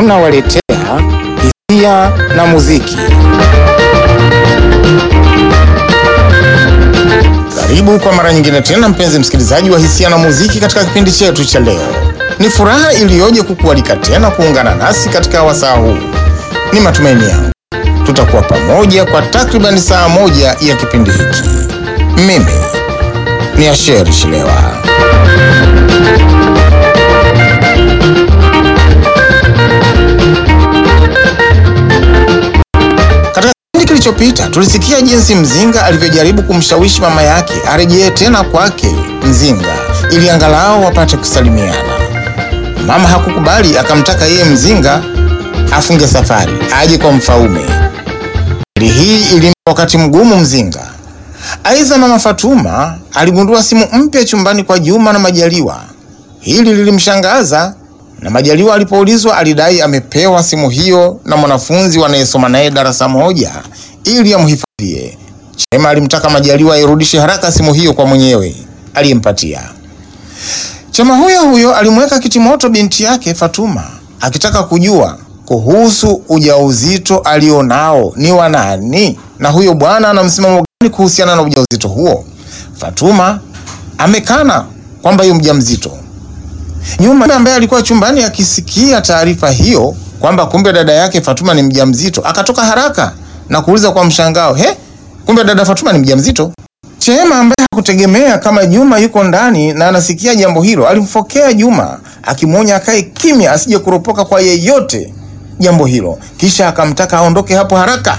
tunawaletea hisia na muziki. Karibu kwa mara nyingine tena, mpenzi msikilizaji wa hisia na muziki, katika kipindi chetu cha leo. Ni furaha iliyoje kukualika tena kuungana nasi katika wasaa huu. Ni matumaini yangu tutakuwa pamoja kwa takribani saa moja ya kipindi hiki. Mimi ni Asheri Shilewa. Katika kipindi kilichopita tulisikia jinsi Mzinga alivyojaribu kumshawishi mama yake arejee tena kwake Mzinga ili angalau wapate kusalimiana. Mama hakukubali, akamtaka yeye Mzinga afunge safari aje kwa Mfaume. Hali hii ilimpa wakati mgumu Mzinga. Aidha, mama Fatuma aligundua simu mpya chumbani kwa Juma na Majaliwa. Hili lilimshangaza, na Majaliwa alipoulizwa alidai amepewa simu hiyo na mwanafunzi wanayesoma naye darasa moja ili amhifadhie. Chema alimtaka Majaliwa airudishe haraka simu hiyo kwa mwenyewe aliyempatia. Chema huyo huyo alimweka kitimoto binti yake Fatuma akitaka kujua kuhusu ujauzito alionao ni wa nani na huyo bwana ana msimamo gani kuhusiana na ujauzito huo. Fatuma amekana kwamba yu mjamzito. Juma ambaye alikuwa chumbani akisikia taarifa hiyo kwamba kumbe dada yake Fatuma ni mjamzito, akatoka haraka na kuuliza kwa mshangao, he, kumbe dada Fatuma ni mjamzito? Chema ambaye hakutegemea kama Juma yuko ndani na anasikia jambo hilo, alimfokea Juma akimwonya akae kimya, asije kuropoka kwa yeyote jambo hilo, kisha akamtaka aondoke hapo haraka.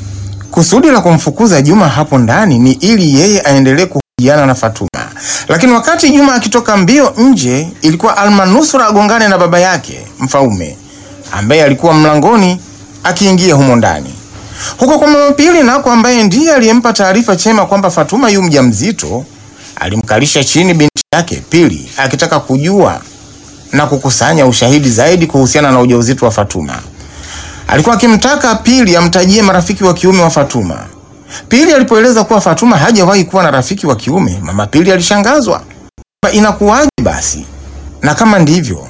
Kusudi la kumfukuza Juma hapo ndani ni ili yeye aendelee kuhojiana na Fatuma. Lakini wakati Juma akitoka mbio nje, ilikuwa almanusura agongane na baba yake Mfaume ambaye alikuwa mlangoni akiingia humo ndani. Huko kwa mama Pili nako, ambaye ndiye aliyempa taarifa Chema kwamba Fatuma yu mjamzito, alimkalisha chini binti yake Pili akitaka kujua na kukusanya ushahidi zaidi kuhusiana na ujauzito wa Fatuma. Alikuwa akimtaka Pili amtajie marafiki wa kiume wa Fatuma. Pili alipoeleza kuwa Fatuma hajawahi kuwa na rafiki wa kiume, mama Pili alishangazwa. Inakuwaje basi? Na kama ndivyo,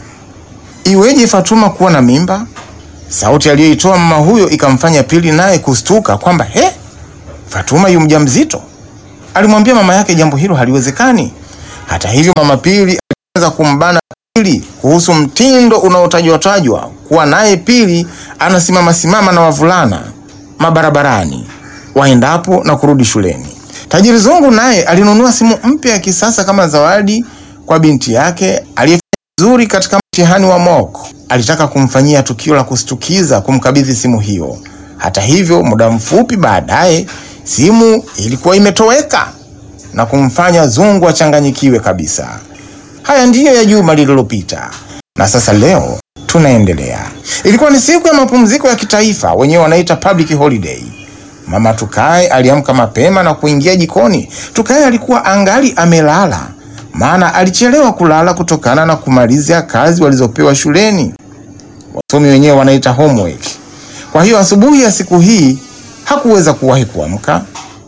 iweje Fatuma kuwa na mimba? Sauti aliyoitoa mama huyo ikamfanya Pili naye kustuka kwamba he, Fatuma yu mjamzito. Alimwambia mama yake jambo hilo haliwezekani. Hata hivyo, mama Pili alianza kumbana Pili kuhusu mtindo unaotajwa tajwa kuwa naye Pili anasimama simama na wavulana mabarabarani waendapo na kurudi shuleni. Tajiri Zungu naye alinunua simu mpya ya kisasa kama zawadi kwa binti yake aliyefanya vizuri katika mtihani wa mock. Alitaka kumfanyia tukio la kustukiza kumkabidhi simu hiyo. Hata hivyo, muda mfupi baadaye simu ilikuwa imetoweka na kumfanya Zungu achanganyikiwe kabisa. Haya ndiyo ya juma lililopita, na sasa leo tunaendelea. Ilikuwa ni siku ya mapumziko ya kitaifa, wenyewe wanaita public holiday. Mama Tukae aliamka mapema na kuingia jikoni. Tukae alikuwa angali amelala, maana alichelewa kulala kutokana na kumalizia kazi walizopewa shuleni, wasomi wenyewe wanaita homework. Kwa hiyo asubuhi ya siku hii hakuweza kuwahi kuamka.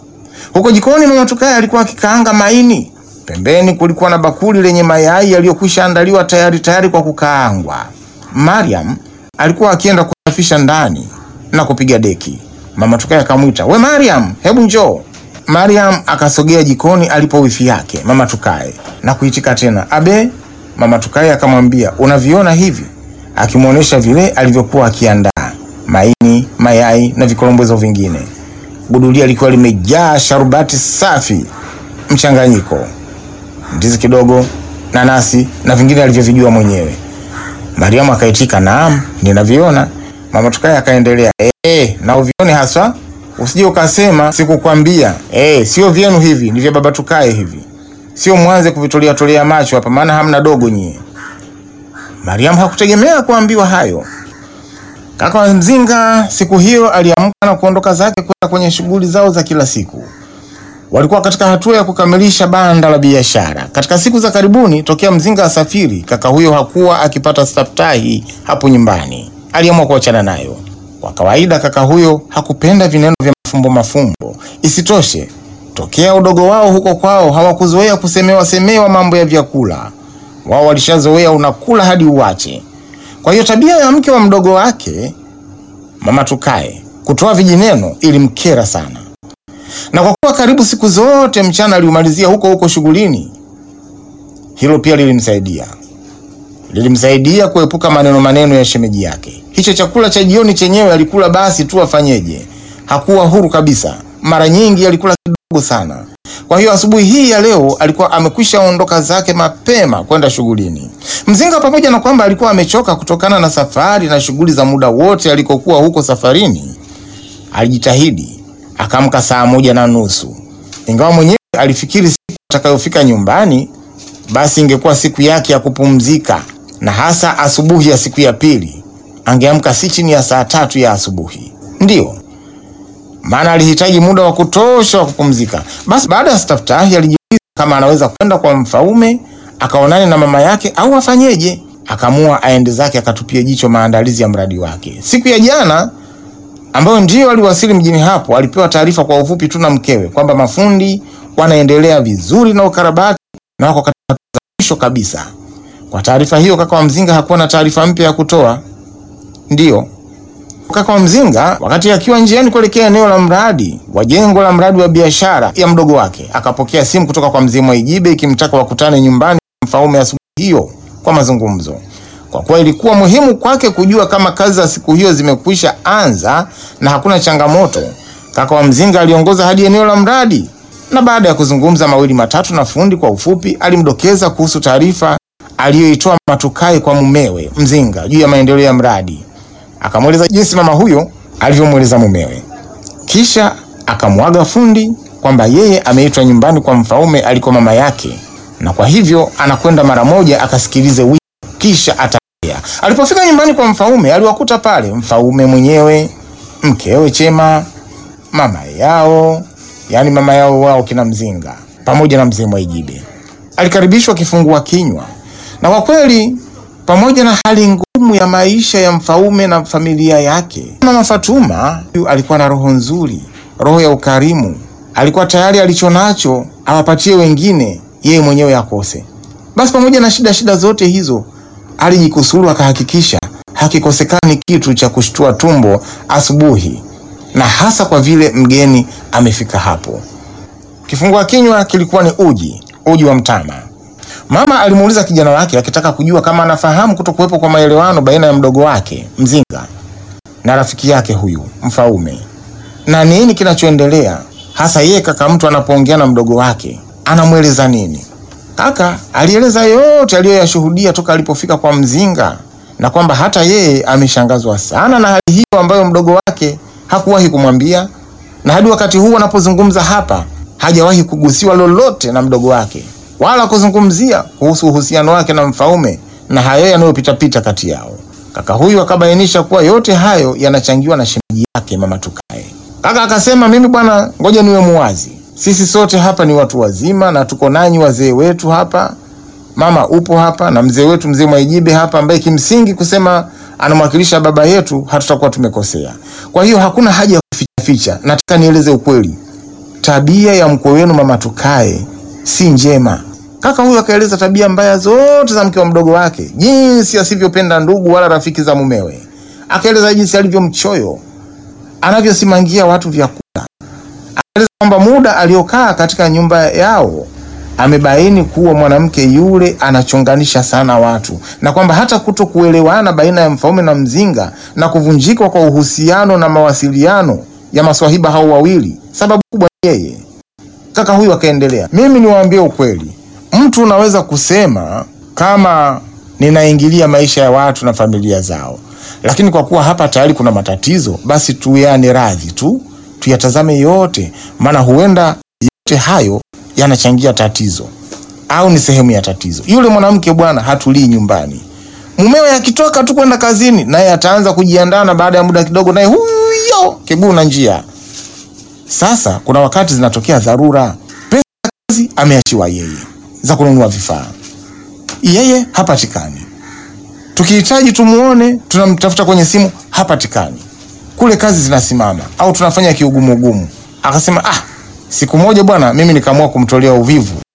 Huko jikoni, mama Tukae alikuwa akikaanga maini Pembeni kulikuwa na bakuli lenye mayai yaliyokwisha andaliwa tayari tayari kwa kukaangwa. Mariam alikuwa akienda kusafisha ndani na kupiga deki. Mama Tukae akamwita, we Mariam, hebu njoo. Mariam akasogea jikoni alipo wifi yake mama Tukae na kuitika tena abe. Mama Tukae akamwambia, unaviona hivi, akimwonyesha vile alivyokuwa akiandaa maini, mayai na vikolombwezo vingine. Gudulia lilikuwa limejaa sharubati safi mchanganyiko ndizi kidogo, nanasi na vingine alivyovijua mwenyewe. Mariamu akaitika naam, ninaviona. Mama Tukae akaendelea, eh, na uvione haswa, usije ukasema sikukwambia. Eh, sio vyenu hivi, ni vya baba Tukae hivi, sio mwanze kuvitolea tolea macho hapa, maana hamna dogo nyie. Mariamu hakutegemea kuambiwa hayo. Kaka wa Mzinga siku hiyo aliamka na kuondoka zake kwenda kwenye shughuli zao za kila siku. Walikuwa katika hatua ya kukamilisha banda la biashara. Katika siku za karibuni tokea Mzinga asafiri, kaka huyo hakuwa akipata staftahi hapo nyumbani. Aliamua kuachana nayo. Kwa kawaida, kaka huyo hakupenda vineno vya mafumbo mafumbo. Isitoshe, tokea udogo wao huko kwao hawakuzoea kusemewa semewa mambo ya vyakula. Wao walishazoea unakula hadi uwache. Kwa hiyo tabia ya mke wa mdogo wake mama Tukae kutoa vijineno ilimkera sana, na kwa kuwa karibu siku zote mchana aliumalizia huko huko shughulini, hilo pia lilimsaidia lilimsaidia kuepuka maneno maneno ya shemeji yake. Hicho chakula cha jioni chenyewe alikula basi tu, afanyeje? Hakuwa huru kabisa, mara nyingi alikula kidogo sana. Kwa hiyo asubuhi hii ya leo alikuwa amekwisha ondoka zake mapema kwenda shughulini. Mzinga, pamoja na kwamba alikuwa amechoka kutokana na safari na shughuli za muda wote alikokuwa huko safarini, alijitahidi akaamka saa moja na nusu, ingawa mwenyewe alifikiri siku atakayofika nyumbani basi ingekuwa siku yake ya kupumzika, na hasa asubuhi ya siku ya pili angeamka si chini ya saa tatu ya asubuhi. Ndiyo maana alihitaji muda wa kutosha wa kupumzika. Basi baada ya staftahi alijiuliza kama anaweza kwenda kwa Mfaume akaonane na mama yake au afanyeje. Akaamua aende zake akatupie jicho maandalizi ya mradi wake. Siku ya jana ambayo ndiyo aliwasili mjini hapo, alipewa taarifa kwa ufupi tu na mkewe kwamba mafundi wanaendelea vizuri na ukarabati na wako katika hatua za mwisho kabisa. Kwa taarifa hiyo, kaka wa Mzinga hakuwa na taarifa mpya ya kutoa. Ndiyo kaka wa Mzinga wakati akiwa njiani kuelekea eneo la mradi wa jengo la mradi wa biashara ya mdogo wake, akapokea simu kutoka kwa mzee Mwaijibe ikimtaka wakutane nyumbani Mfaume asubuhi hiyo kwa mazungumzo. Kwa kuwa ilikuwa muhimu kwake kujua kama kazi za siku hiyo zimekwisha anza na hakuna changamoto, kaka wa Mzinga aliongoza hadi eneo la mradi, na baada ya kuzungumza mawili matatu na fundi kwa ufupi, alimdokeza kuhusu taarifa aliyoitoa Matukai kwa mumewe Mzinga juu ya maendeleo ya mradi akamweleza jinsi mama huyo alivyomweleza mumewe, kisha akamwaga fundi kwamba yeye ameitwa nyumbani kwa Mfaume aliko mama yake, na kwa hivyo anakwenda mara moja akasikilize wito, kisha atarejea. Alipofika nyumbani kwa Mfaume aliwakuta pale Mfaume mwenyewe, mkewe Chema, mama yao, yaani mama yao wao kina Mzinga pamoja na mzee Mwaijibe. Alikaribishwa kifungua kinywa, na kwa kweli pamoja na hali ngumu ya maisha ya Mfaume na familia yake, mama Fatuma huyu alikuwa na roho nzuri, roho ya ukarimu. Alikuwa tayari alichonacho awapatie wengine, yeye mwenyewe akose. Basi pamoja na shida shida zote hizo, alijikusuru akahakikisha hakikosekani kitu cha kushtua tumbo asubuhi, na hasa kwa vile mgeni amefika hapo. Kifungua kinywa kilikuwa ni uji, uji wa mtama. Mama alimuuliza kijana wake akitaka kujua kama anafahamu kutokuwepo kwa maelewano baina ya mdogo wake Mzinga na rafiki yake huyu Mfaume, na nini kinachoendelea hasa yeye kaka mtu anapoongea na mdogo wake anamweleza nini. Kaka alieleza yote aliyoyashuhudia toka alipofika kwa Mzinga na kwamba hata yeye ameshangazwa sana na hali hiyo ambayo mdogo wake hakuwahi kumwambia, na hadi wakati huu anapozungumza hapa hajawahi kugusiwa lolote na mdogo wake wala kuzungumzia kuhusu uhusiano wake na Mfaume na hayo yanayopitapita kati yao. Kaka huyu akabainisha kuwa yote hayo yanachangiwa na shemeji yake mama Tukae. Kaka akasema, mimi bwana, ngoja niwe muwazi, sisi sote hapa ni watu wazima na tuko nanyi wazee wetu hapa. Mama upo hapa na mzee wetu mzee Mwaijibe hapa, ambaye kimsingi kusema anamwakilisha baba yetu, hatutakuwa tumekosea. Kwa hiyo hakuna haja ya kuficha ficha. Nataka nieleze ukweli, tabia ya mkwe wenu mama Tukae si njema. Kaka huyu akaeleza tabia mbaya zote za mke wa mdogo wake, jinsi asivyopenda ndugu wala rafiki za mumewe. Akaeleza jinsi alivyo mchoyo, anavyosimangia watu vyakula. Akaeleza kwamba muda aliokaa katika nyumba yao amebaini kuwa mwanamke yule anachonganisha sana watu, na kwamba hata kuto kuelewana baina ya Mfaume na Mzinga na kuvunjika kwa uhusiano na mawasiliano ya maswahiba hao wawili, sababu kubwa ni yeye. Kaka huyu akaendelea, mimi niwaambie ukweli, mtu unaweza kusema kama ninaingilia maisha ya watu na familia zao, lakini kwa kuwa hapa tayari kuna matatizo, basi tuyane radhi tu, tuyatazame yote, maana huenda yote hayo yanachangia tatizo au ni sehemu ya tatizo. Yule mwanamke bwana hatulii nyumbani, mumewe akitoka tu kwenda kazini, naye ataanza kujiandaa, na baada ya muda kidogo, naye huyo kiguu na njia sasa kuna wakati zinatokea dharura, pesa ya kazi ameachiwa yeye za kununua vifaa, yeye hapatikani. Tukihitaji tumuone, tunamtafuta kwenye simu, hapatikani. Kule kazi zinasimama au tunafanya kiugumuugumu. Akasema ah, siku moja bwana, mimi nikaamua kumtolea uvivu